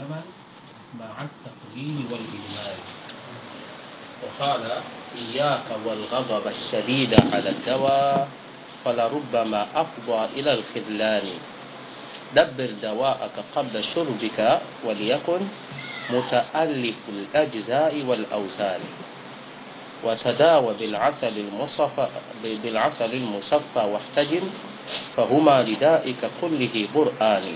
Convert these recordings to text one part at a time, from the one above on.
الزمن مع التقليل والإجمال وقال إياك والغضب الشديد على الدواء فلربما أفضى إلى الخذلان دبر دواءك قبل شربك وليكن متألف الأجزاء والأوزان وتداوى بالعسل المصفى بالعسل المصفى واحتجم فهما لدائك كله برآن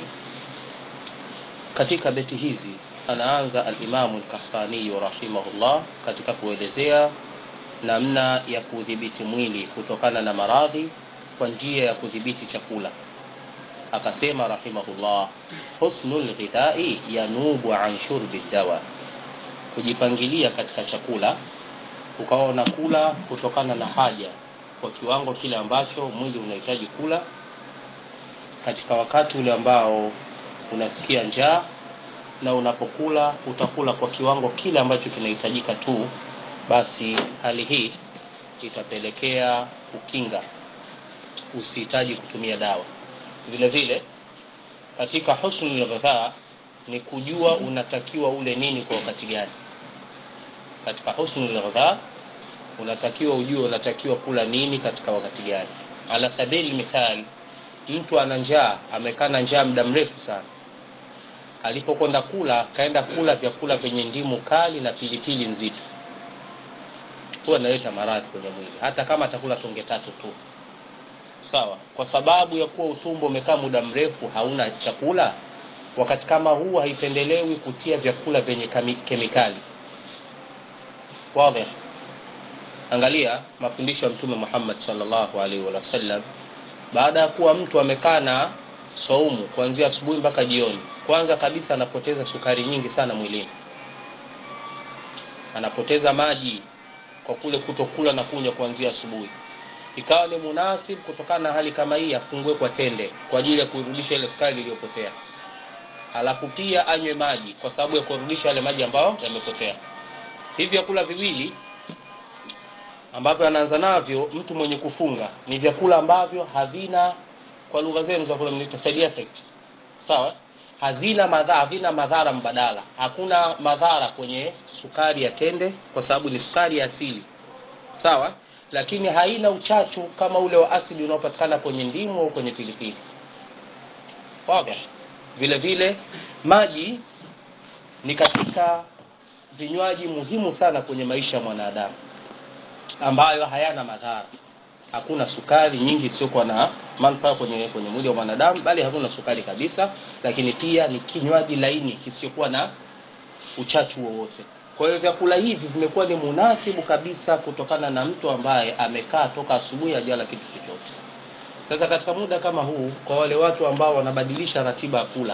katika beti hizi anaanza alimamu lkahtaniyu rahimahullah katika kuelezea namna ya kudhibiti mwili kutokana na maradhi kwa njia ya kudhibiti chakula akasema rahimahullah husnu lghidhai yanubu an shurbi dawa kujipangilia katika chakula ukawa unakula kutokana na haja kwa kiwango kile ambacho mwili unahitaji kula katika wakati ule ambao unasikia njaa na unapokula utakula kwa kiwango kile ambacho kinahitajika tu basi hali hii itapelekea kukinga usihitaji kutumia dawa vile vile katika husnul ghadha ni kujua unatakiwa ule nini kwa wakati gani katika husnul ghadha unatakiwa ujue unatakiwa kula nini katika wakati gani ala sabili mithali mtu ana njaa amekaa na njaa muda mrefu sana alipokwenda kula kaenda kula vyakula vyenye ndimu kali na pilipili nzito huwa analeta maradhi kwenye mwili hata kama atakula tonge tatu tu sawa kwa sababu ya kuwa utumbo umekaa muda mrefu hauna chakula wakati kama huu haipendelewi kutia vyakula vyenye kemikali wadhi angalia mafundisho ya mtume muhammad salllahu alaihi wasallam baada ya kuwa mtu amekaa na saumu kuanzia asubuhi mpaka jioni kwanza kabisa anapoteza sukari nyingi sana mwilini anapoteza maji kwa kule kutokula na kunywa kuanzia asubuhi ikawa ni munasib kutokana na hali kama hii afungue kwa tende kwa ajili ya kuirudisha ile sukari iliyopotea alafu pia anywe maji kwa sababu ya kurudisha yale maji ambayo yamepotea hivi vyakula viwili ambavyo anaanza navyo mtu mwenye kufunga ni vyakula ambavyo havina kwa lugha zenu za kule mnaita side effect sawa hazina madhara havina madhara mbadala hakuna madhara kwenye sukari ya tende kwa sababu ni sukari ya asili sawa lakini haina uchachu kama ule wa asidi unaopatikana kwenye ndimu au kwenye pilipili waga vile vile maji ni katika vinywaji muhimu sana kwenye maisha ya mwanadamu ambayo hayana madhara hakuna sukari nyingi isiyokuwa na manufaa kwenye kwenye mwili wa mwanadamu bali hakuna sukari kabisa lakini pia ni kinywaji laini kisichokuwa na uchachu wowote kwa hiyo vyakula hivi vimekuwa ni munasibu kabisa kutokana na mtu ambaye amekaa toka asubuhi ajala kitu chochote sasa katika muda kama huu kwa wale watu ambao wanabadilisha ratiba ya kula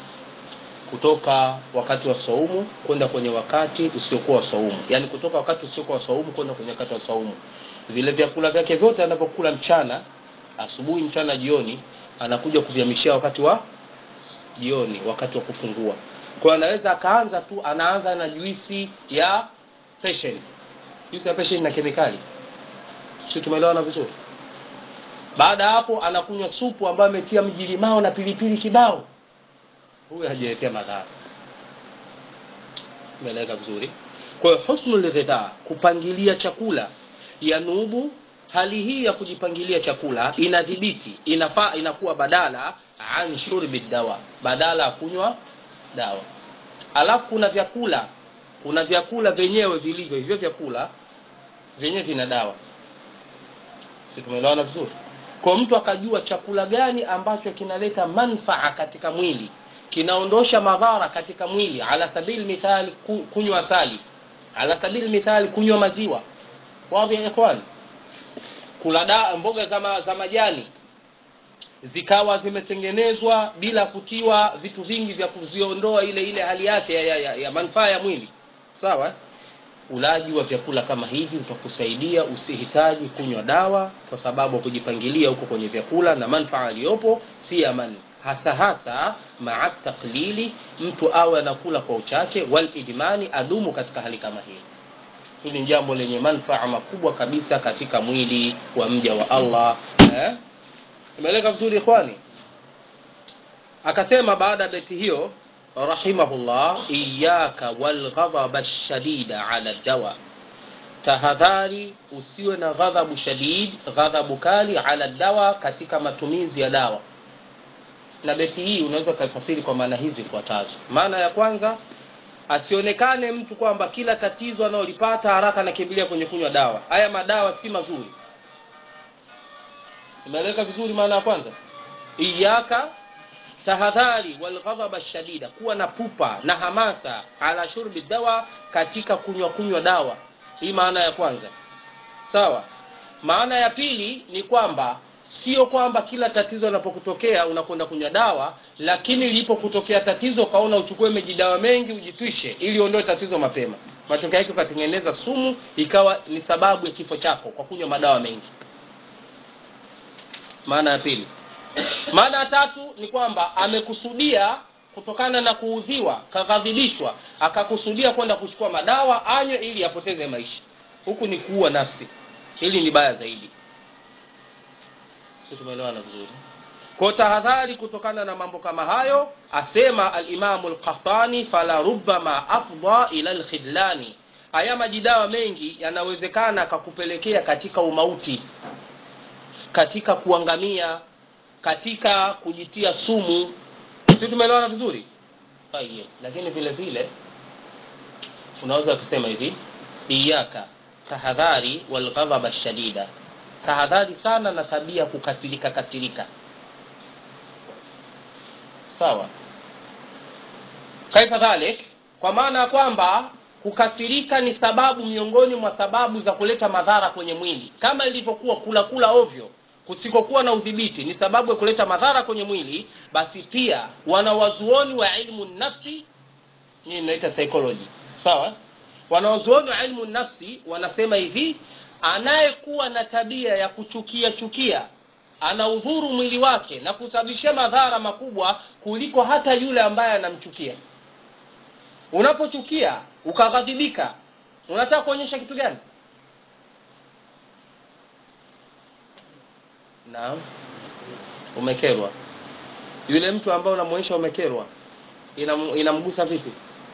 kutoka wakati wa saumu kwenda kwenye wakati usiokuwa wa saumu yaani kutoka wakati usiokuwa wa saumu kwenda kwenye wakati wa saumu vile vyakula vyake vyote anavyokula mchana asubuhi mchana jioni anakuja kuvihamishia wakati wa jioni wakati wa kufungua kwa anaweza akaanza tu anaanza na juisi ya passion juisi ya passion na kemikali si tumeelewana vizuri baada ya hapo anakunywa supu ambayo ametia mjilimao na pilipili kibao huyu hajaletea madhara umeeleweka vizuri kwa hiyo husnul ghidha kupangilia chakula yanubu hali hii ya kujipangilia chakula inadhibiti inafaa inakuwa badala an shurbi dawa badala ya kunywa dawa alafu kuna vyakula kuna vyakula vyenyewe vilivyo hivyo vyakula vyenyewe vina dawa si tumeelewana vizuri kwa mtu akajua chakula gani ambacho kinaleta manfaa katika mwili kinaondosha madhara katika mwili ala sabili mithali kunywa asali ala sabili mithali kunywa maziwa wadhi ya ikhwan kula da, mboga za, ma, za majani zikawa zimetengenezwa bila kutiwa vitu vingi vya kuziondoa ile ile hali yake ya, ya, ya, ya manufaa ya mwili sawa ulaji wa vyakula kama hivi utakusaidia usihitaji kunywa dawa kwa sababu kujipangilia huko kwenye vyakula na manfaa aliyopo si yaman hasa hasa maa taklili mtu awe anakula kwa uchache wal ijmani adumu katika hali kama hii hili ni jambo lenye manfaa makubwa kabisa katika mwili wa mja wa allah eh? imeeleka vizuri ikhwani akasema baada ya beti hiyo rahimahullah iyaka walghadhaba shadida ala dawa tahadhari usiwe na ghadhabu shadid ghadhabu kali ala dawa katika matumizi ya dawa na beti hii unaweza ukaifasiri kwa maana hizi ifuatazo maana ya kwanza asionekane mtu kwamba kila tatizo analolipata haraka anakimbilia kwenye kunywa dawa haya madawa si mazuri imeeleweka vizuri maana ya kwanza iyaka tahadhari walghadhaba shadida kuwa na pupa na hamasa ala shurbi dawa katika kunywa kunywa dawa hii maana ya kwanza sawa maana ya pili ni kwamba sio kwamba kila tatizo linapokutokea unakwenda kunywa dawa lakini lilipokutokea tatizo ukaona uchukue mejidawa mengi ujitwishe ili uondoe tatizo mapema matokeo yake ukatengeneza sumu ikawa ni sababu ya kifo chako kwa kunywa madawa mengi maana ya pili maana ya tatu ni kwamba amekusudia kutokana na kuudhiwa kaghadhibishwa akakusudia kwenda kuchukua madawa anywe ili apoteze maisha huku ni kuua nafsi hili ni baya zaidi si tumeelewana vizuri kwa tahadhari kutokana na mambo kama hayo asema alimamu lqahtani fala rubama afda ila lkhidlani haya majidawa mengi yanawezekana akakupelekea katika umauti katika kuangamia katika kujitia sumu si tumeelewana vizuri Tayyib. lakini vile vile unaweza kusema hivi iyaka tahadhari walghadhaba shadida tahadhari sana na tabia kukasirika kasirika sawa kaifa dhalik kwa maana ya kwamba kukasirika ni sababu miongoni mwa sababu za kuleta madhara kwenye mwili kama ilivyokuwa kula kula ovyo kusikokuwa na udhibiti ni sababu ya kuleta madhara kwenye mwili basi pia wanawazuoni wa ilmu nafsi hii inaita psychology sawa wanawazuoni wa ilmu nafsi wanasema hivi anayekuwa na tabia ya kuchukia chukia anaudhuru mwili wake na kusababishia madhara makubwa kuliko hata yule ambaye anamchukia unapochukia ukaghadhibika unataka kuonyesha kitu gani naam umekerwa yule mtu ambaye unamwonyesha umekerwa inam, inamgusa vipi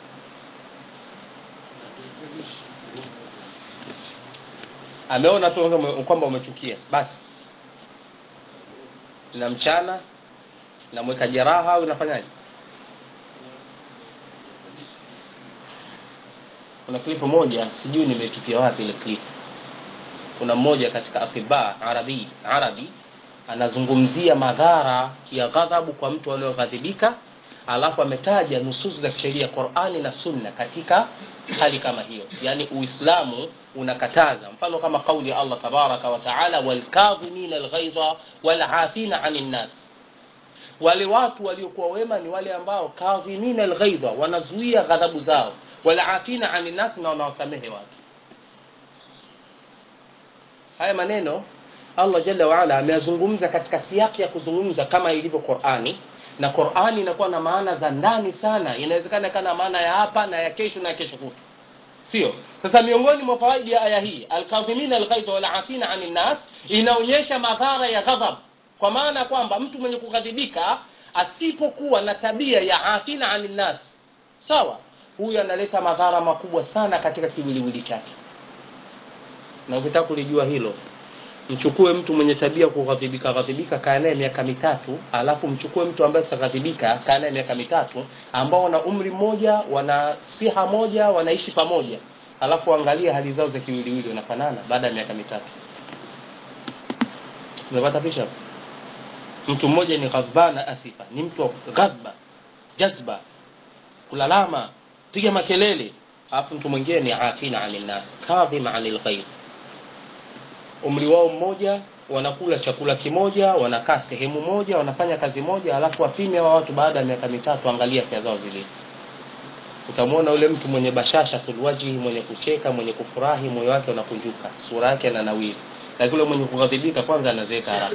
ameona tu kwamba umechukia basi na mchana namweka jeraha au inafanyaje kuna klipu moja sijui nimetupia wapi ile klipu kuna mmoja katika atiba arabi arabi anazungumzia madhara ya ghadhabu kwa mtu aliyoghadhibika alafu ametaja nususu za kisheria qurani na sunna katika hali kama hiyo yaani uislamu unakataza mfano kama kauli ya allah tabaraka wataala walkadhimina lghaidha walafina ani nnas wale watu waliokuwa wema ni wale ambao kadhimina lghaidha wanazuia ghadhabu zao walafina ani nnas na wanawasamehe watu haya maneno allah jalla waala ameyazungumza katika siaki ya kuzungumza kama ilivyo qurani na qurani inakuwa na maana za ndani sana inawezekana kana maana ya hapa na ya kesho na ya kesho kutu sio sasa miongoni mwa fawaidi ya aya hii alkadhimina alghaidha walafina ani nnas inaonyesha madhara ya ghadhab kwa maana kwamba mtu mwenye kughadhibika asipokuwa na tabia ya afina ani nnas sawa huyu analeta madhara makubwa sana katika kiwiliwili chake na ukitaka kulijua hilo mchukue mtu mwenye tabia kughadhibika ghadhibika kaa naye miaka mitatu alafu mchukue mtu ambaye saghadhibika kaa naye miaka mitatu ambao wana umri mmoja wana siha moja wanaishi pamoja alafu angalia hali zao za kiwiliwili wanafanana baada ya miaka mitatu umepata picha mtu mmoja ni ghadhbana asifa ni mtu wa ghadba jazba kulalama piga makelele alafu mtu mwingine ni afina ani nnas kadhima ani lghaidh umri wao mmoja wanakula chakula kimoja wanakaa sehemu moja wanafanya kazi moja alafu wapime wa watu baada ya miaka mitatu angalia afya zao zilivyo utamwona yule mtu mwenye bashasha tulwajihi mwenye kucheka mwenye kufurahi moyo wake unakunjuka sura yake ananawiri lakini yule mwenye kughadhibika kwanza anazeeka haraka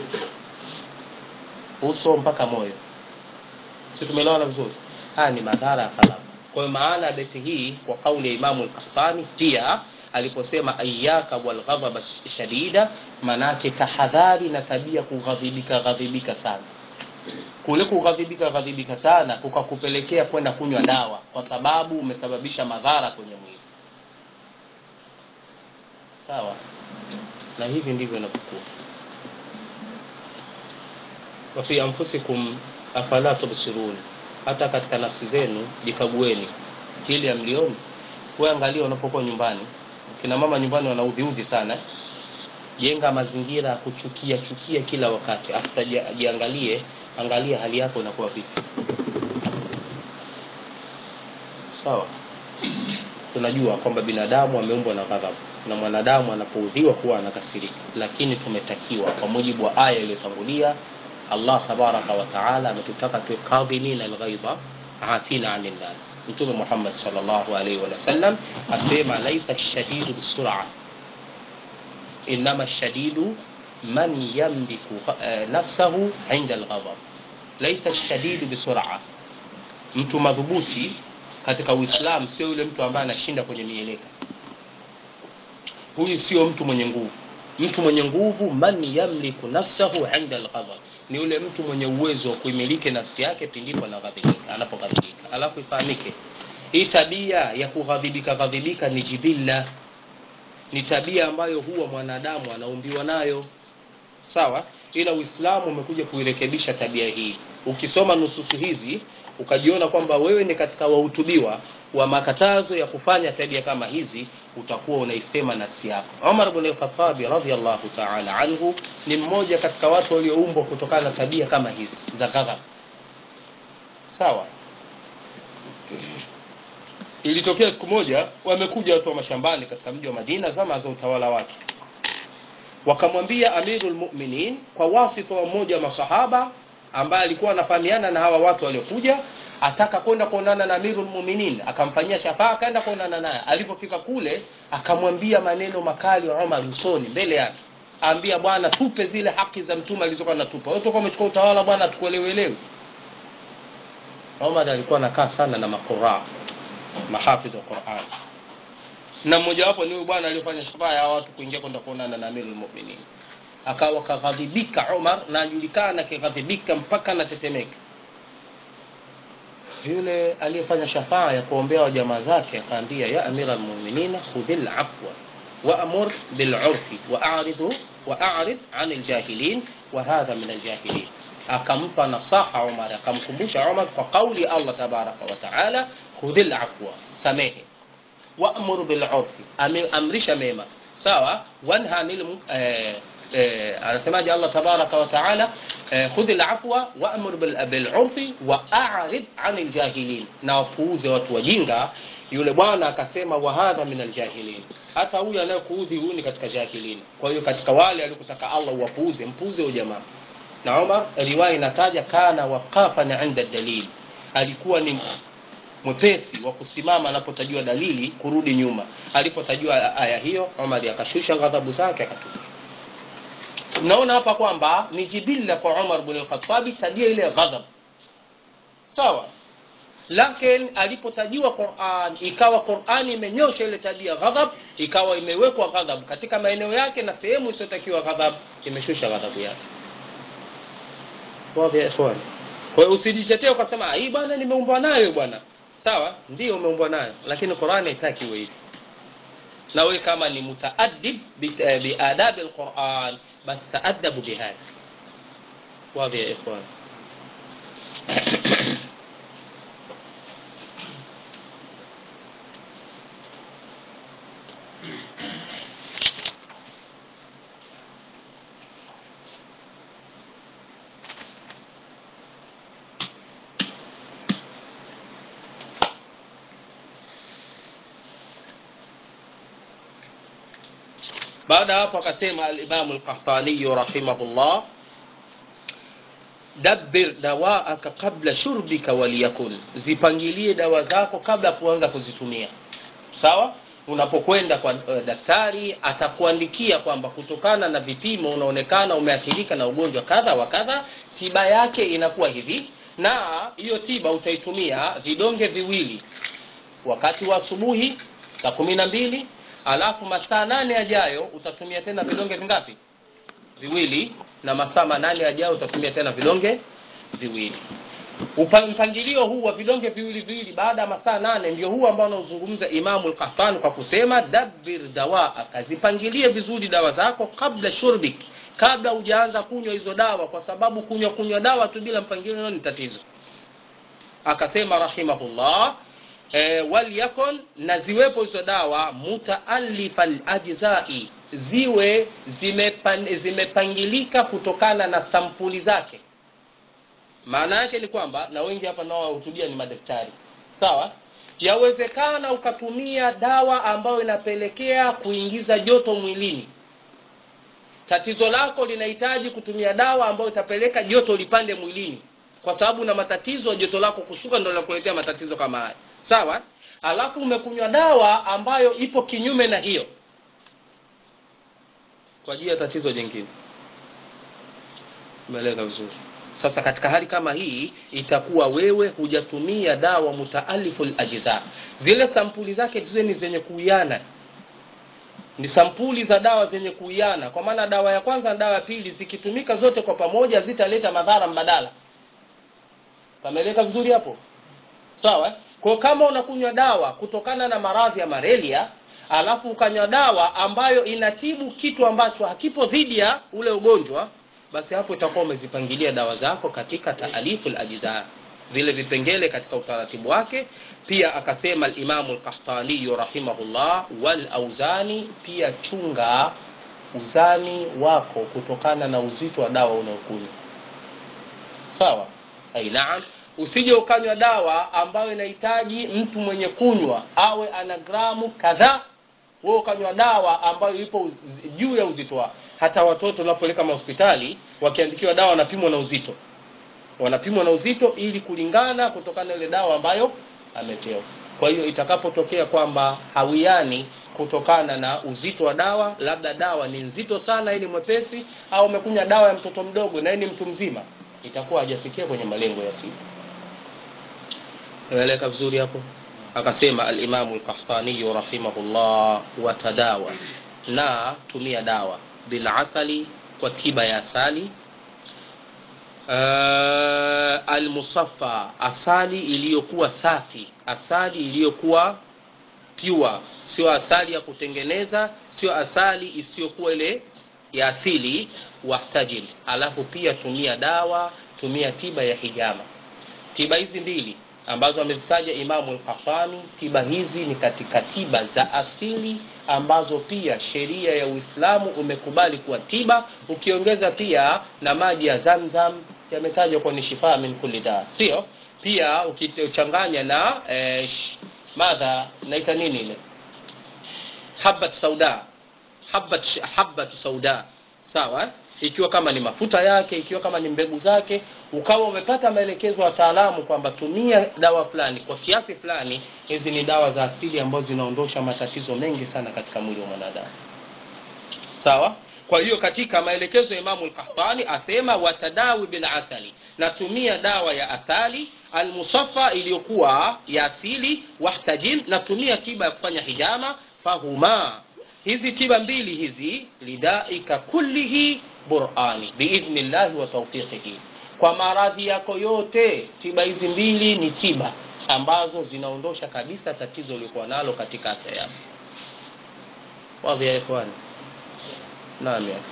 uso mpaka moyo si tumeelewana vizuri haya ni madhara ya ghadhabu kwa hiyo maana ya beti hii kwa kauli ya imamu lkahtani pia aliposema iyaka walghadhaba shadida manake tahadhari na tabia kughadhibika ghadhibika sana kule kughadhibika ghadhibika sana kukakupelekea kwenda kunywa dawa kwa sababu umesababisha madhara kwenye mwili sawa na hivi ndivyo inavyokuwa wafi anfusikum afala tubsirun hata katika nafsi zenu jikagueni ili amlioni we angalia unapokuwa nyumbani kina mama nyumbani wanaudhiudhi sana jenga mazingira ya kuchukia chukia kila wakati hata jiangalie angalia hali yako inakuwa vipi sawa tunajua kwamba binadamu ameumbwa na ghadhabu na mwanadamu anapoudhiwa huwa anakasirika lakini tumetakiwa kwa mujibu wa aya iliyotangulia allah tabaraka wataala ametutaka tuwe kadhimina alghaidha afina ani nnas mtume muhammad salllahu alaihi wasallam asema laisa shadidu bisura inama shadidu man yamliku uh, nafsahu inda alghadab laisa shadidu bisura mtu madhubuti katika uislam sio yule mtu ambaye anashinda kwenye mieleka huyu sio mtu mwenye nguvu mtu mwenye nguvu man yamliku nafsahu inda alghadab ni yule mtu mwenye uwezo wa kuimiliki nafsi yake pindipo anaghadhibika anapoghadhibika alafu ifahamike hii tabia ya kughadhibika ghadhibika ni jibilla ni tabia ambayo huwa mwanadamu anaumbiwa nayo sawa ila uislamu umekuja kuirekebisha tabia hii ukisoma nususu hizi ukajiona kwamba wewe ni katika wahutubiwa wa makatazo ya kufanya tabia kama hizi utakuwa unaisema nafsi yako umar bn lkhatabi radiallahu taala anhu ni mmoja katika watu walioumbwa kutokana na tabia kama hizi za ghadhab sawa ilitokea siku moja wamekuja watu wa mashambani katika mji wa madina zama za utawala wake wakamwambia amiru lmuminin kwa wasita wa mmoja wa masahaba ambaye alikuwa anafahamiana na hawa watu waliokuja ataka kwenda kuonana na amiru lmuminin akamfanyia shafaa akaenda kuonana naye alipofika kule akamwambia maneno makali wa umar usoni mbele yake aambia bwana tupe zile haki za mtume alizokuwa natupa wewe toka umechukua utawala bwana tukuelewelewi umar alikuwa anakaa sana na maquraa mahafidh wa quran na mmojawapo ni huyu bwana aliyofanya shafaa ya watu kuingia kwenda kuonana na amiru lmuminin akawa kaghadhibika umar na ajulikana akighadhibika mpaka anatetemeka yule aliyefanya shafaa ya kuombea wa jamaa zake akaambia ya amira almuminina khudhi lafwa waamur bilurfi waaridhu waarid ani ljahilin wa hadha min aljahilin akampa nasaha umar akamkumbusha umar kwa kauli ya allah tabaraka wataala khudhi lafwa samehe waamur bilurfi amrisha mema sawa wanha anil eh, eh, anasemaje allah tabaraka wataala eh, khudhi lafwa waamur bilurfi waarid ani ljahilin na wapuuze watu wajinga yule bwana akasema wahadha min aljahilin hata huyu anayekuudhi huyu ni katika jahilin kwa hiyo katika wale alikutaka allah uwapuuze mpuuze huyo jamaa na umar riwaya inataja kana waqafan inda dalil alikuwa ni mwepesi wa kusimama anapotajua dalili kurudi nyuma alipotajua aya hiyo umar akashusha ghadhabu zake akatulia naona hapa kwamba ni jibilla kwa umar bn lkhatabi tabia ile ghadhab sawa lakini alipotajiwa quran ikawa qurani imenyosha ile tabia ghadhab ikawa imewekwa ghadhab katika maeneo yake na sehemu isiyotakiwa ghadhab imeshusha ghadhabu yake wadhi ya ikhwani kwa hiyo usijitetee ukasema hii bwana nimeumbwa nayo bwana sawa ndio umeumbwa nayo lakini qurani haitaki iwe hivi na wewe kama ni mutaadib biadabi lquran basi taadabu bihadha wadhi ya ikhwan baada ya hapo akasema alimamu lqahtaniyu rahimahullah dabbir dawaaka qabla shurbika waliyakun zipangilie dawa zako kabla ya kuanza kuzitumia sawa unapokwenda kwa uh, daktari atakuandikia kwamba kutokana na vipimo unaonekana umeathirika na ugonjwa kadha wa kadha tiba yake inakuwa hivi na hiyo tiba utaitumia vidonge viwili wakati wa asubuhi saa kumi na mbili alafu masaa nane yajayo utatumia tena vidonge vingapi viwili na masaa manane yajayo utatumia tena vidonge viwili Upa- mpangilio huu wa vidonge viwili viwili baada ya masaa nane ndio huu ambao anaozungumza imamu lkafani kwa kusema dabir dawaaka zipangilie vizuri dawa zako kabla shurbik kabla hujaanza kunywa hizo dawa kwa sababu kunywa kunywa dawa tu bila mpangilio ni tatizo akasema rahimahullah e, walyakun na ziwepo hizo dawa mutaalifa lajzai ziwe zimepan, zimepangilika kutokana na sampuli zake maana yake ni kwamba na wengi hapa nao wahutubia ni madaktari sawa yawezekana ukatumia dawa ambayo inapelekea kuingiza joto mwilini tatizo lako linahitaji kutumia dawa ambayo itapeleka joto lipande mwilini kwa sababu na matatizo ya joto lako kushuka ndo linakuletea matatizo kama haya sawa alafu umekunywa dawa ambayo ipo kinyume na hiyo kwa ajili ya tatizo jingine umeeleka vizuri sasa katika hali kama hii itakuwa wewe hujatumia dawa mutaalifu lajza zile sampuli zake ziwe ni zenye kuiana ni sampuli za dawa zenye kuiana kwa maana dawa ya kwanza na dawa ya pili zikitumika zote kwa pamoja zitaleta madhara mbadala pameleka vizuri hapo sawa kwa kama unakunywa dawa kutokana na maradhi ya malaria alafu ukanywa dawa ambayo inatibu kitu ambacho hakipo dhidi ya ule ugonjwa basi hapo itakuwa umezipangilia dawa zako katika taalifu lajza vile vipengele katika utaratibu wake pia akasema alimamu lkahtaniyu rahimahullah walauzani pia chunga uzani wako kutokana na uzito wa dawa unaokunywa sawa ai naam usije ukanywa dawa ambayo inahitaji mtu mwenye kunywa awe ana gramu kadhaa wewe ukanywa dawa ambayo ipo uz- juu ya uzito wako hata watoto unapoleka mahospitali wakiandikiwa dawa wanapimwa na uzito wanapimwa na uzito ili kulingana kutokana na ile dawa ambayo amepewa kwa hiyo itakapotokea kwamba hawiani kutokana na uzito wa dawa labda dawa ni nzito sana ili mwepesi au umekunywa dawa ya mtoto mdogo na yeye ni mtu mzima itakuwa hajafikia kwenye malengo ya tiba naeleka vizuri hapo akasema alimamu lkahtaniyu rahimahullah watadawa na tumia dawa bilasali kwa tiba ya asali uh, almusaffa asali iliyokuwa safi asali iliyokuwa pure sio asali ya kutengeneza sio asali isiyokuwa ile ya asili wahtajil alafu pia tumia dawa tumia tiba ya hijama tiba hizi mbili ambazo amezitaja imamu lkafani tiba hizi ni katika tiba za asili ambazo pia sheria ya uislamu umekubali kuwa tiba ukiongeza pia na maji ya zamzam yametajwa kuwa ni shifaa min kulli daa sio pia ukichanganya na eh, sh- madha naita nini ile habat sauda habat, habat sauda sawa ikiwa kama ni mafuta yake ikiwa kama ni mbegu zake ukawa umepata maelekezo ya wataalamu kwamba tumia dawa fulani kwa kiasi fulani hizi ni dawa za asili ambazo zinaondosha matatizo mengi sana katika mwili wa mwanadamu sawa kwa hiyo katika maelekezo ya imamu lkahtani asema watadawi bil asali natumia dawa ya asali almusaffa iliyokuwa ya asili wahtajin natumia tiba ya kufanya hijama fahuma hizi tiba mbili hizi lidaika kullihi burani biidhnillahi wa taufiqihi kwa maradhi yako yote tiba hizi mbili ni tiba ambazo zinaondosha kabisa tatizo uliokuwa nalo katika afya yako wadhi ya ikhwani naam ya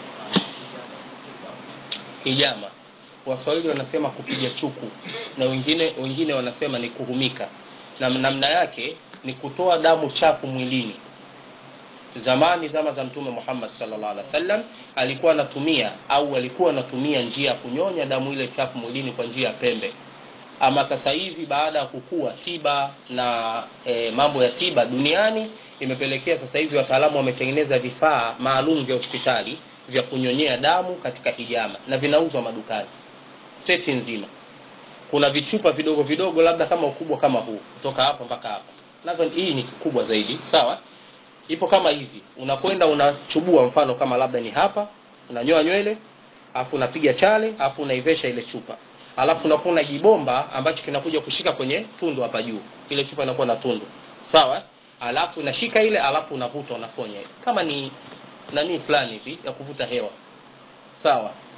hijama waswahili wanasema kupiga chuku na wengine wengine wanasema ni kuhumika na namna yake ni kutoa damu chafu mwilini zamani zama za mtume muhammad sallallahu alaihi wasallam alikuwa anatumia au alikuwa anatumia njia ya kunyonya damu ile chafu mwilini kwa njia ya pembe ama sasa hivi baada ya kukua tiba na e, mambo ya tiba duniani imepelekea sasa hivi wataalamu wametengeneza vifaa maalum vya hospitali vya kunyonyea damu katika hijama na vinauzwa madukani seti nzima kuna vichupa vidogo vidogo labda kama ukubwa kama huu kutoka hapa mpaka hapa nadhani hii ni kubwa zaidi sawa ipo kama hivi unakwenda unachubua mfano kama labda ni hapa unanyoa nywele alafu unapiga chale alafu unaivesha ile chupa alafu unakuwa na jibomba ambacho kinakuja kushika kwenye tundu hapa juu ile chupa inakuwa na tundu sawa alafu unashika ile alafu unavuta unafonya ile kama ni nani fulani hivi ya kuvuta hewa sawa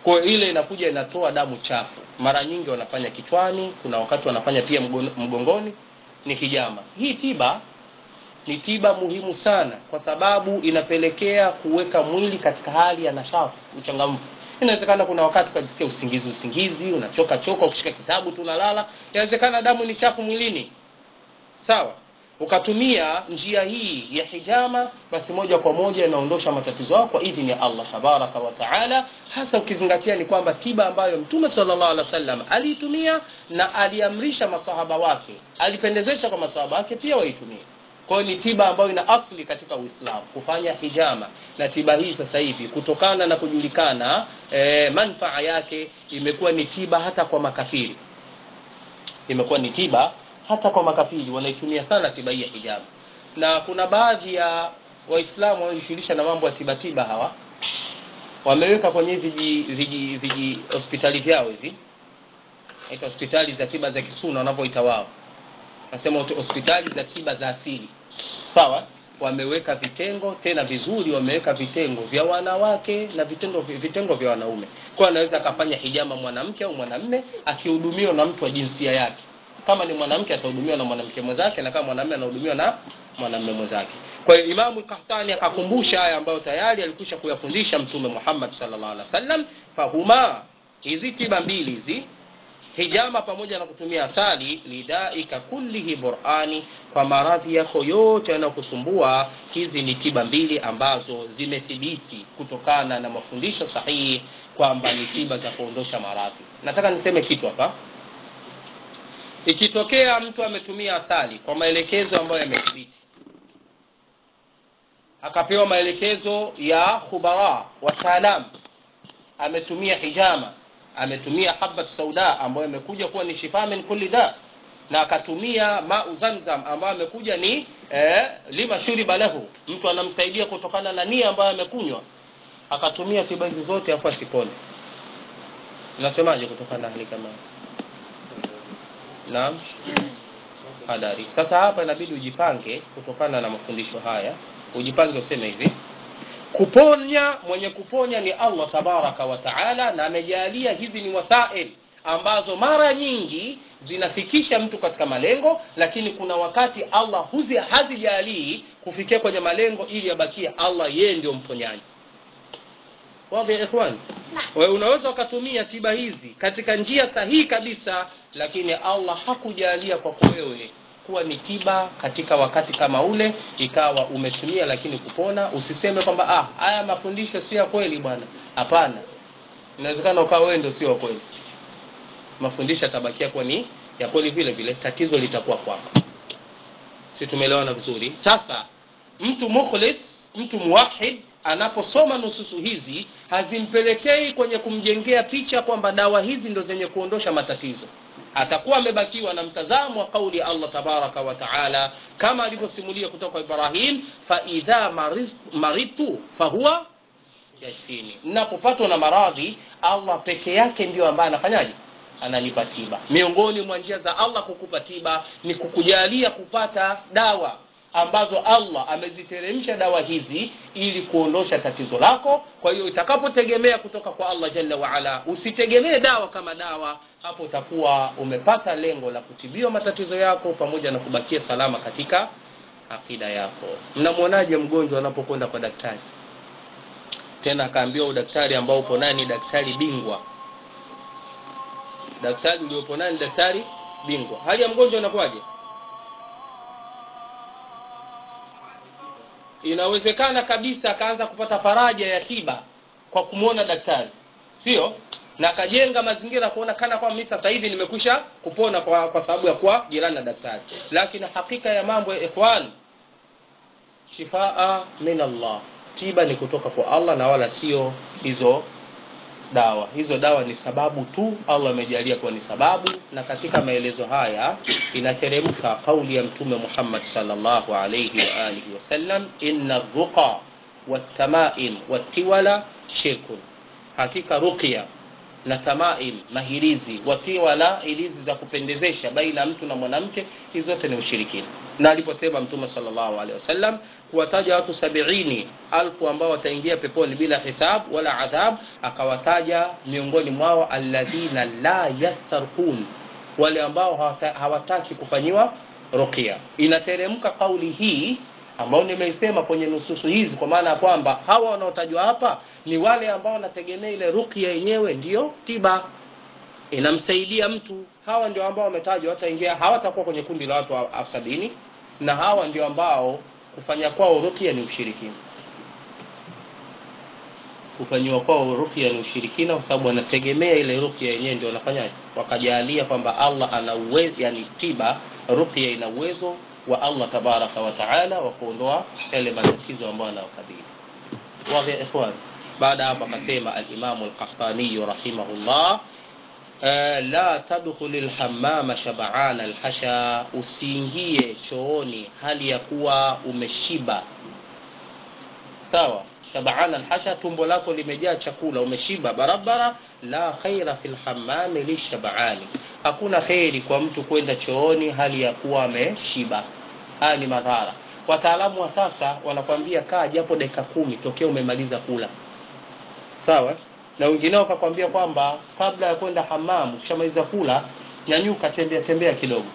kwa hiyo ile inakuja inatoa damu chafu mara nyingi wanafanya kichwani kuna wakati wanafanya pia mgon- mgongoni ni hijama hii tiba ni tiba muhimu sana kwa sababu inapelekea kuweka mwili katika hali ya nashati uchangamfu inawezekana kuna wakati ukajisikia usingizi usingizi unachoka choka ukishika kitabu tu unalala inawezekana damu ni chafu mwilini sawa ukatumia njia hii ya hijama basi moja kwa moja inaondosha matatizo yao kwa idhini ya allah tabaraka wa taala hasa ukizingatia ni kwamba tiba ambayo mtume salllah alih wasallam aliitumia na aliamrisha masahaba wake alipendezesha kwa masahaba wake pia waitumie kwa hiyo ni tiba ambayo ina asli katika uislamu kufanya hijama na tiba hii sasa hivi kutokana na kujulikana e, manfaa yake imekuwa ni tiba hata kwa makafiri imekuwa ni tiba hata kwa makafiri wanaitumia sana tiba hii ya hijama na kuna baadhi ya waislamu wanaojishughulisha na mambo ya tibatiba hawa wameweka kwenye viji viji viji hospitali vyao hivi naita hospitali za tiba za kisuna wanavyoita wao nasema hote- hospitali za tiba za asili sawa wameweka vitengo tena vizuri wameweka vitengo vya wanawake na vitendo vitengo vya wanaume kwa anaweza akafanya hijama mwanamke au mwanamme akihudumiwa na mtu wa jinsia yake kama ni mwanamke atahudumiwa na mwanamke mwenzake na kama mwanamme anahudumiwa na mwanamme mwenzake kwa hiyo imamu kahtani akakumbusha haya ambayo tayari alikwisha kuyafundisha mtume muhammad sallallahu alaihi wasallam fahuma hizi tiba mbili hizi hijama pamoja na kutumia asali lidaika kullihi burani kwa maradhi yako yote yanayokusumbua hizi ni tiba mbili ambazo zimethibiti kutokana na mafundisho sahihi kwamba ni tiba za kuondosha maradhi nataka niseme kitu hapa ikitokea mtu ametumia asali kwa maelekezo ambayo yamethibiti akapewa maelekezo ya khubara wataalam ametumia hijama ametumia habat sauda ambayo imekuja kuwa ni shifa min kulli da na akatumia mau zamzam ambayo amekuja ni eh, lima shuriba lahu mtu anamsaidia kutokana na nia ambayo amekunywa akatumia tiba hizi zote afu asipone unasemaje kutokana na hali kama hiyo? naam hadari sasa hapa inabidi ujipange kutokana na mafundisho haya ujipange useme hivi kuponya mwenye kuponya ni allah tabaraka wa taala na amejalia hizi ni wasail ambazo mara nyingi zinafikisha mtu katika malengo lakini kuna wakati allah huzi hazijalii kufikia kwenye malengo ili abakie allah yeye ndio mponyaji wadhi ya ikhwani wewe unaweza ukatumia tiba hizi katika njia sahihi kabisa lakini allah hakujalia kwako wewe kuwa ni tiba katika wakati kama ule ikawa umetumia lakini kupona usiseme kwamba ah haya mafundisho sio ya kweli bwana hapana inawezekana ukawa wewe ndio sio wa kweli mafundisho yatabakia kuwa ni ya kweli vile vile tatizo litakuwa kwako si tumeelewana vizuri sasa mtu mukhlis mtu muwahid anaposoma nususu hizi hazimpelekei kwenye kumjengea picha kwamba dawa hizi ndo zenye kuondosha matatizo atakuwa amebakiwa na mtazamo wa kauli ya allah tabaraka wa taala kama alivyosimulia kutoka kwa ibrahim faidha maritu fahuwa yashfini napopatwa na maradhi allah peke yake ndio ambaye anafanyaje ananipa tiba miongoni mwa njia za allah kukupa tiba ni kukujalia kupata dawa ambazo allah ameziteremsha dawa hizi ili kuondosha tatizo lako kwa hiyo itakapotegemea kutoka kwa allah jalla waala usitegemee dawa kama dawa hapo utakuwa umepata lengo la kutibiwa matatizo yako pamoja na kubakia salama katika akida yako mnamwonaje mgonjwa anapokwenda kwa daktari tena akaambiwa udaktari ambao upo naye ni daktari bingwa daktari uliopo naye ni daktari bingwa hali ya mgonjwa inakuwaje inawezekana kabisa akaanza kupata faraja ya tiba kwa kumwona daktari sio na akajenga mazingira kuona kana kwamba mimi sasa hivi nimekwisha kupona kwa, kwa sababu ya kuwa jirani na daktari lakini hakika ya mambo ya ikhwan shifaa min allah tiba ni kutoka kwa allah na wala sio hizo dawa hizo dawa ni sababu tu allah amejalia kuwa ni sababu na katika maelezo haya inateremka kauli ya mtume muhammad salllahu alaihi waalihi wasallam inna ruqa watamaim watiwala shirkun hakika ruqya na tamaim mahirizi watiwala hirizi za kupendezesha baina ya mtu na mwanamke hizi zote ni ushirikina na aliposema mtume sallallahu alaihi wasallam kuwataja watu sabiini alfu ambao wataingia peponi bila hisab wala adhab akawataja miongoni mwao alladhina la yastarqun wale ambao hawata, hawataki kufanyiwa ruqya inateremka kauli hii ambayo nimeisema kwenye nususu hizi kwa maana ya kwamba hawa wanaotajwa hapa ni wale ambao wanategemea ile ruqya yenyewe ndiyo tiba inamsaidia mtu hawa ndio ambao wametajwa wataingia hawatakuwa kwenye kundi la watu elfu sabini na hawa ndio ambao kufanya kwao ruqya ni ushirikina kufanyiwa kwao ruqya ni ushirikina kwa sababu wanategemea ile ruqya yenyewe ndio wanafanyaje wakajalia kwamba Allah ana uwezo yani tiba ruqya ina uwezo wa Allah tabaraka wa taala wa kuondoa yale matatizo ambayo anayokabili wazi ya ikhwan baada hapo akasema al-Imam al-Qahtani rahimahullah la tadkhul al-hammama shab'an al-hasha usiingie chooni hali ya kuwa umeshiba sawa shab'an al-hasha tumbo lako limejaa chakula umeshiba barabara la khaira fil hammami lishab'ani hakuna kheri kwa mtu kwenda chooni hali ya kuwa ameshiba haya ni madhara wataalamu wa sasa wanakwambia kaa japo dakika kumi tokea umemaliza kula sawa na wengineo wakakwambia kwamba kabla ya kwenda hamamu ukishamaliza kula nyanyuka tembea tembea kidogo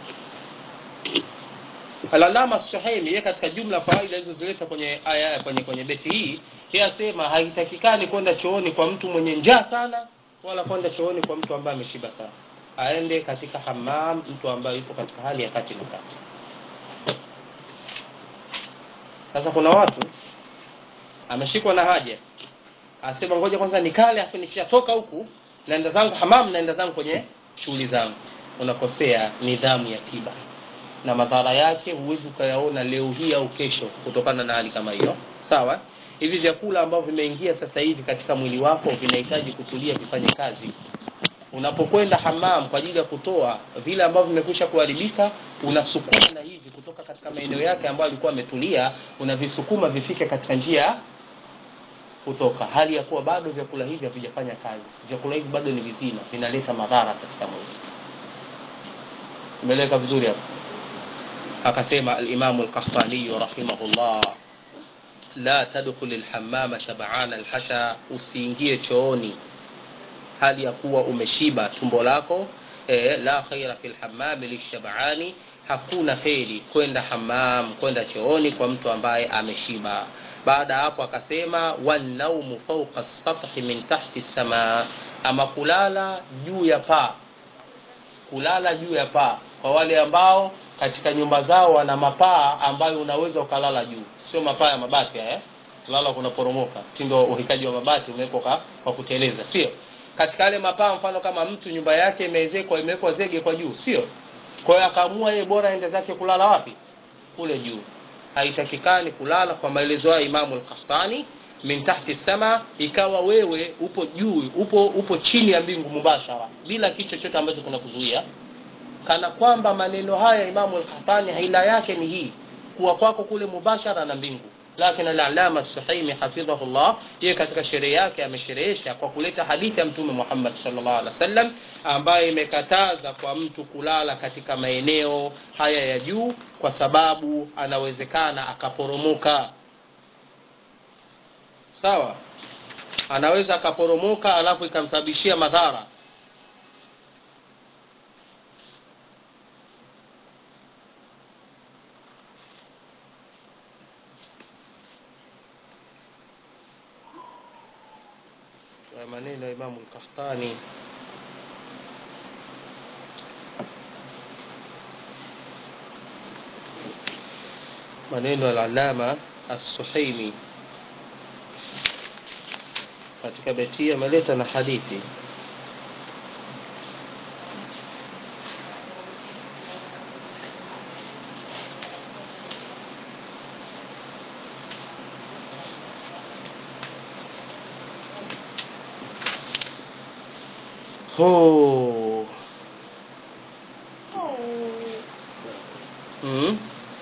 alalama suhaimi yeye katika jumla faida alizozileta kwenye aya kwenye kwenye beti hii yeye asema haitakikani kwenda chooni kwa mtu mwenye njaa sana wala kwenda chooni kwa mtu ambaye ameshiba sana aende katika hamam mtu ambaye yuko katika hali ya kati na kati sasa kuna watu ameshikwa na haja asema ngoja kwanza nikale afu nikishatoka huku naenda zangu hamam naenda zangu kwenye shughuli zangu unakosea nidhamu ya tiba na madhara yake huwezi ukayaona leo hii au kesho kutokana na hali kama hiyo sawa hivi vyakula ambavyo vimeingia sasa hivi katika mwili wako vinahitaji kutulia vifanye kazi unapokwenda hamam kwa ajili ya kutoa vile ambavyo vimekwisha kuharibika unasukuma na hivi kutoka katika maeneo yake ambayo alikuwa ametulia unavisukuma vifike katika njia kutoka hali ya kuwa bado vyakula hivi havijafanya kazi vyakula hivi bado ni vizima vinaleta madhara katika mwili umeeleka vizuri hapo akasema al-Imam al-Qahtani rahimahullah la tadkhul al-hammama shab'ana al-hasha usiingie chooni hali ya kuwa umeshiba tumbo lako e, la khaira fil hammam lishab'ani hakuna kheri kwenda hammam kwenda chooni kwa mtu ambaye ameshiba baada hapo akasema wanaumu fawqa sathi min tahti samaa ama kulala juu ya paa kulala juu ya paa kwa wale ambao katika nyumba zao wana mapaa ambayo unaweza ukalala juu sio mapaa ya mabati eh kulala kunaporomoka mtindo uhitaji wa mabati umewekwa kwa kuteleza sio katika yale mapaa mfano kama mtu nyumba yake imeezekwa imewekwa zege kwa juu sio kwa hiyo akaamua yeye bora aende zake kulala wapi kule juu haitakikani kulala kwa maelezo ya Imamu al-Qahtani min tahti sama ikawa wewe upo juu upo upo chini ya mbingu mubashara bila kitu chochote ambacho kunakuzuia kana kwamba maneno haya Imamu al-Qahtani haila yake ni hii kuwa kwako kule mubashara na mbingu lakini al-Allama Suhaimi hafidhahullah yeye katika sherehe yake amesherehesha kwa kuleta hadithi ya Mtume Muhammad sallallahu alaihi wasallam ambayo imekataza kwa mtu kulala katika maeneo haya ya juu kwa sababu anawezekana akaporomoka sawa anaweza akaporomoka alafu ikamsababishia madhara maneno ya Imamu al-Qahtani maneno ya Allama As-Suhaimi katika beti ameleta na hadithi Oh. Mm.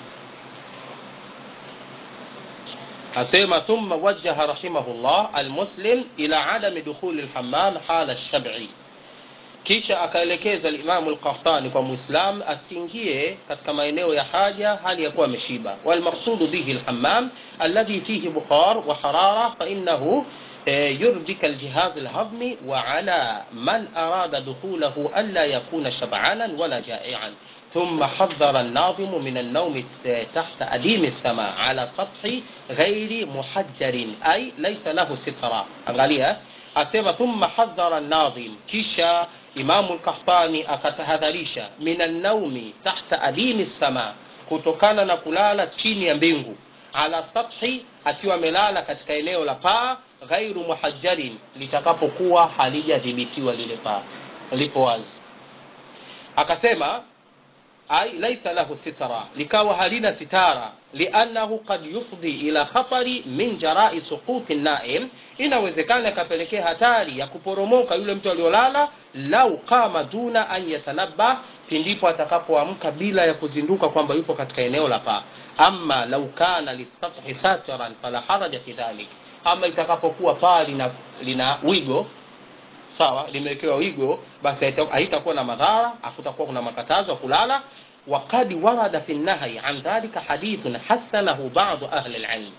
asema thumma wajjaha rahimahullah almuslim ila adami dukhuli alhammam hala alshab'i kisha akaelekeza limamu lqahtani kwa muislam asiingie katika maeneo ya haja hali ya kuwa ameshiba walmaqsudu bihi lhammam alladhi fihi bukhar wa harara fainahu يربك الجهاز الهضمي وعلى من أراد دخوله ألا يكون شبعانا ولا جائعا ثم حذر الناظم من النوم تحت أديم السماء على سطح غير محجر أي ليس له سترة angalia asema thumma hadhara nadhim kisha imamu lkahtani akatahadharisha min annaumi tahta adimi lsama kutokana na kulala chini ya mbingu ala sathi akiwa amelala katika eneo la paa ghairu muhajjarin litakapokuwa halijadhibitiwa lile paa lipo wazi akasema ai laisa lahu sitara likawa halina sitara liannahu qad yufdhi ila khatari min jarai suquti naim inawezekana ikapelekea hatari ya kuporomoka yule mtu aliolala lau qama duna an yatanabba pindipo atakapoamka bila ya kuzinduka kwamba yupo katika eneo la paa ama lau kana lisathi satiran fala haraja fi dhalik ama itakapokuwa paa lina, lina wigo sawa limewekewa wigo basi haitakuwa na madhara hakutakuwa kuna makatazo ya kulala وقد ورد في النهي عن ذلك حديث حسنه بعض أهل العلم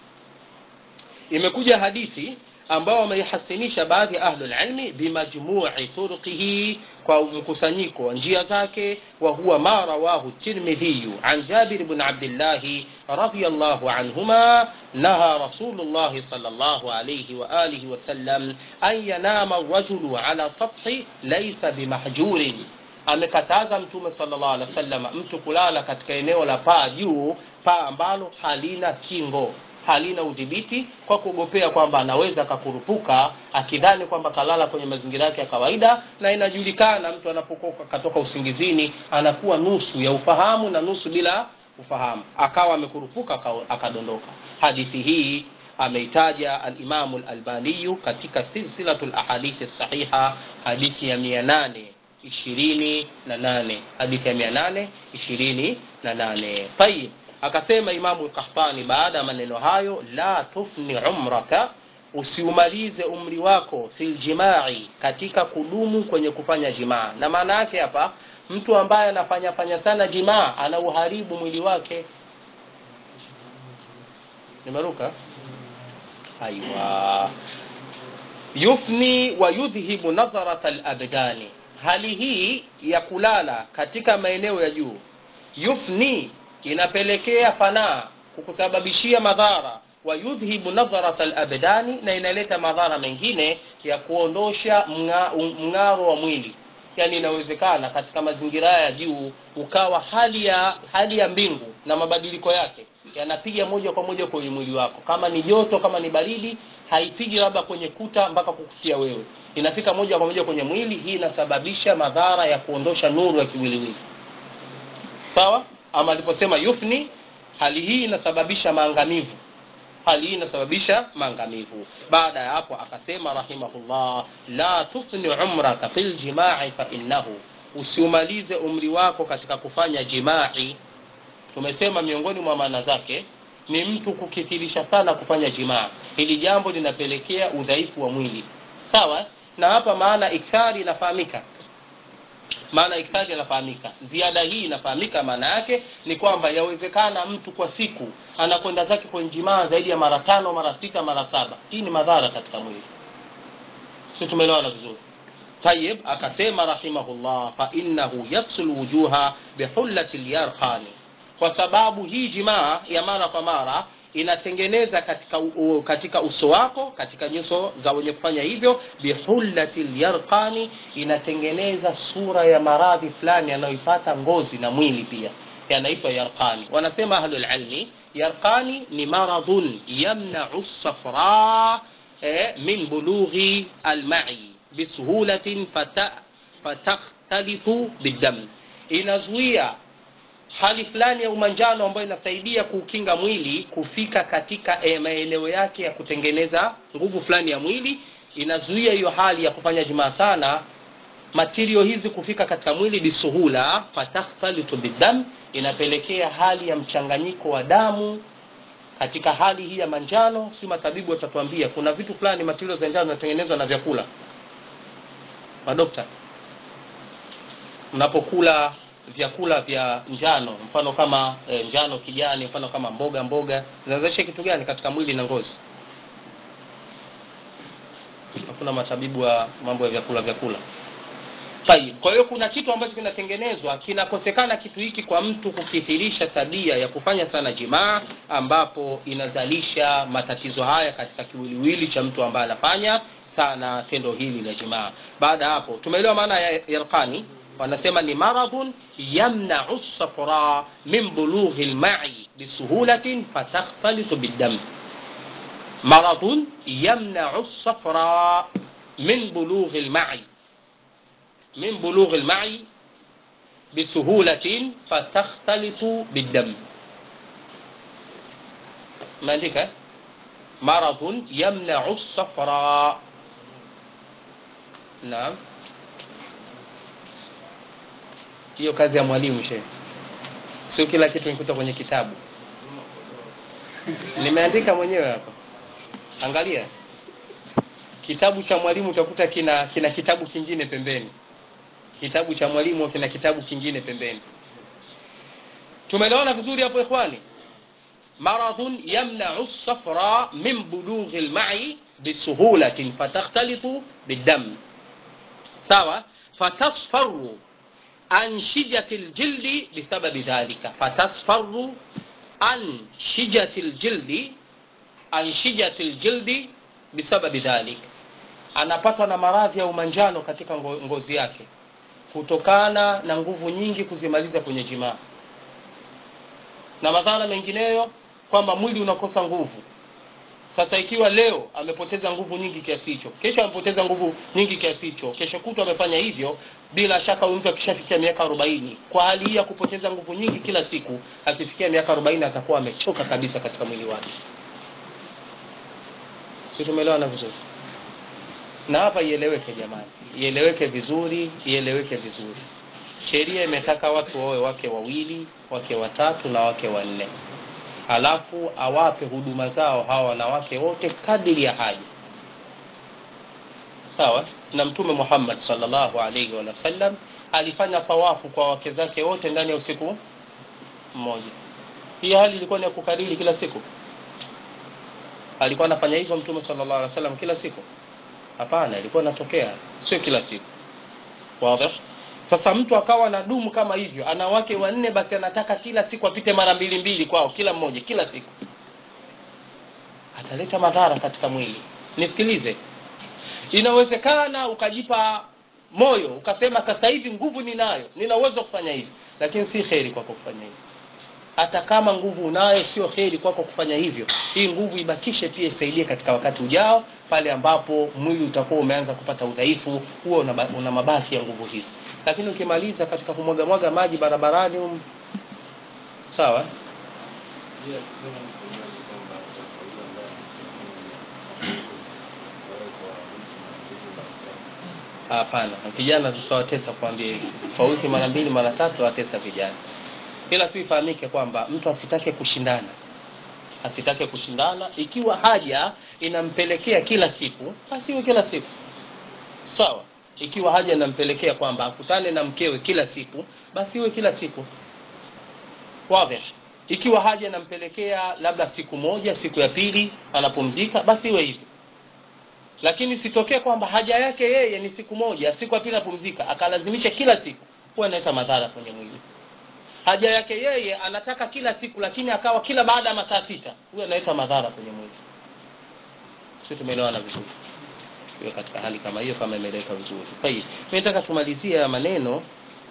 imekuja hadithi ambao wameihasinisha baadhi ya ahlu lilmi bimajmui turuqihi kwa mkusanyiko wa njia zake wa huwa ma rawahu tirmidhiyu an jabir bn abdillahi radiallahu anhuma naha rasulullahi sal llahu alaihi waalihi wasallam an yanama rajulu ala sathi laisa bimahjurin amekataza mtume sallallahu alaihi wasallam mtu kulala katika eneo la paa juu paa ambalo halina kingo halina udhibiti kwa kuogopea kwamba anaweza akakurupuka akidhani kwamba kalala kwenye mazingira yake ya kawaida na inajulikana mtu anapokuwa katoka usingizini anakuwa nusu ya ufahamu na nusu bila ufahamu akawa amekurupuka akadondoka hadithi hii ameitaja alimamu lalbaniyu katika silsilatu lahadithi sahiha hadithi ya mia nane ishirini na nane hadithi ya mia nane ishirini na nane tayib akasema imamu lkahtani baada ya maneno hayo la tufni umraka usiumalize umri wako fi ljimai katika kudumu kwenye kufanya jimaa na maana yake hapa mtu ambaye anafanya fanya sana jimaa anauharibu mwili wake nimeruka aiwa yufni wa yudhhibu nadharata labdani hali hii ya kulala katika maeneo ya juu yufni inapelekea fanaa kukusababishia madhara wa yudhhibu nadharat alabdani na inaleta madhara mengine ya kuondosha mng'aro wa mwili yani inawezekana katika mazingira ya juu ukawa hali ya hali ya mbingu na mabadiliko yake yanapiga moja kwa moja kwenye mwili wako kama ni joto kama ni baridi haipigi labda kwenye kuta mpaka kukufikia wewe inafika moja kwa moja kwenye mwili hii inasababisha madhara ya kuondosha nuru ya kiwiliwili sawa ama aliposema yufni hali hii inasababisha maangamivu hali hii inasababisha maangamivu baada ya hapo akasema rahimahullah la tufni umraka fi ljimai fainnahu usiumalize umri wako katika kufanya jimai tumesema miongoni mwa maana zake ni mtu kukithirisha sana kufanya jimaa hili jambo linapelekea udhaifu wa mwili sawa na hapa maana ikthari inafahamika maana ikthari inafahamika ziada hii inafahamika maana yake ni kwamba yawezekana mtu kwa siku anakwenda zake kwenye jimaa zaidi ya mara tano mara sita mara saba hii ni madhara katika mwili si tumeelewana vizuri tayib akasema rahimahullah fainahu yafsul wujuha bihullati lyarqani kwa sababu hii jimaa ya mara kwa mara inatengeneza katika, u, katika uso wako katika nyuso za wenye kufanya hivyo bihullati lyarqani inatengeneza sura ya maradhi fulani yanayoipata ngozi na mwili pia yanaitwa yarqani wanasema ahlulilmi yarqani ni maradhun yamnau safra eh, min bulughi almai bisuhulatin fatakhtalifu bidam inazuia hali fulani ya umanjano ambayo inasaidia kuukinga mwili kufika katika e, maeneo yake ya kutengeneza nguvu fulani ya mwili inazuia hiyo hali ya kufanya jimaa sana matirio hizi kufika katika mwili bisuhula fatakhtalitu bidam inapelekea hali ya mchanganyiko wa damu katika hali hii ya manjano si matabibu watatuambia kuna vitu fulani matirio za njano zinatengenezwa na vyakula madokta mnapokula vyakula vya njano mfano kama e, njano kijani mfano kama mboga mboga zinawezesha kitu gani katika mwili na ngozi hakuna matabibu wa mambo ya vyakula vyakula Tayib. Kwa hiyo kuna kitu ambacho kinatengenezwa, kinakosekana kitu hiki kwa mtu kukithirisha tabia ya kufanya sana jimaa, ambapo inazalisha matatizo haya katika kiwiliwili cha mtu ambaye anafanya sana tendo hili la jimaa. Baada ya hapo, tumeelewa maana ya yarqani, wanasema ni maradhun yamnau safra min bulughi lmai bisuhulatin fatakhtalitu biddam. Maradhun yamnau safra min bulughi lmai من بلوغ المعي بسهولة فتختلط بالدم ما عندك مرض يمنع الصفراء نعم hiyo kazi ya mwalimu shehe sio kila kitu nikuta kwenye kitabu nimeandika mwenyewe hapa angalia kitabu cha mwalimu utakuta kina kina kitabu kingine pembeni kitabu cha mwalimu kina kitabu kingine pembeni tumeelewana vizuri hapo ikhwani maradhun yamnau safra min bulughi lmai bisuhulatin fatakhtalitu biddam sawa fatasfaru anshijati ljildi bisababi dhalika fatasfaru anshijati ljildi anshijati ljildi bisababi dhalik anapatwa na maradhi ya umanjano katika ngozi yake kutokana na nguvu nyingi kuzimaliza kwenye jimaa na madhara mengineyo kwamba mwili unakosa nguvu sasa ikiwa leo amepoteza nguvu nyingi kiasi hicho kesho amepoteza nguvu nyingi kiasi hicho kesho kutwa amefanya hivyo bila shaka huyu mtu akishafikia miaka arobaini kwa hali hii ya kupoteza nguvu nyingi kila siku akifikia miaka arobaini atakuwa amechoka kabisa katika mwili wake si tumeelewana vizuri na hapa ieleweke jamani ieleweke vizuri ieleweke vizuri sheria imetaka watu wawe wake wawili wake watatu na wake wanne halafu awape huduma zao hawa wanawake wote kadiri ya haja sawa na mtume muhammad salllahu alaihi wasallam alifanya tawafu kwa wake zake wote ndani ya usiku mmoja hii hali ilikuwa ni ya kukariri kila siku alikuwa anafanya hivyo mtume sallallahu alaihi wasallam kila siku hapana ilikuwa inatokea sio kila siku wazi sasa mtu akawa na dumu kama hivyo ana wake wanne basi anataka kila siku apite mara mbili mbili kwao kila mmoja kila siku ataleta madhara katika mwili nisikilize inawezekana ukajipa moyo ukasema sasa hivi nguvu ninayo nina uwezo wa kufanya hivi lakini si kheri kwako kufanya hivyo hata kama nguvu unayo sio heri kwako kufanya hivyo hii nguvu ibakishe pia isaidie katika wakati ujao pale ambapo mwili utakuwa umeanza kupata udhaifu huo una, una mabaki ya nguvu hizi lakini ukimaliza katika kumwagamwaga maji barabarani um, sawa hapana vijana tutawatesa kuambia hivi kwa wiki mara mbili mara tatu watesa vijana ila tu ifahamike kwamba mtu asitake kushindana asitake kushindana ikiwa haja inampelekea kila siku asiwe kila siku sawa ikiwa haja inampelekea kwamba akutane na mkewe kila siku basi iwe kila siku wazi ikiwa haja inampelekea labda siku moja siku ya pili anapumzika basi iwe hivyo lakini sitokee kwamba haja yake yeye ni siku moja siku ya pili anapumzika akalazimisha kila siku huwa inaleta madhara kwenye mwili haja yake yeye anataka kila siku lakini akawa kila baada ya masaa sita huyo analeta madhara kwenye mwili sio tumeelewana vizuri hiyo katika hali kama hiyo kama imeleka vizuri kwa hiyo mimi nataka tumalizie maneno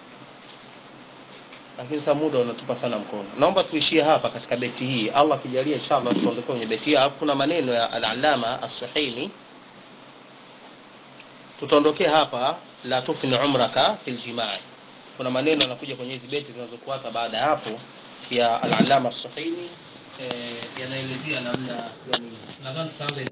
lakini sasa muda unatupa sana mkono naomba tuishie hapa katika beti hii allah akijalia inshallah tutaondokea kwenye beti hii alafu kuna maneno ya al-allama as-suhaimi tutaondokea hapa la tufni umraka fil jimai kuna maneno yanakuja kwenye hizi beti zinazofuata baada ya hapo ya al-allama as-suhaimi eh, yanaelezea namna yani nadhani tutaanza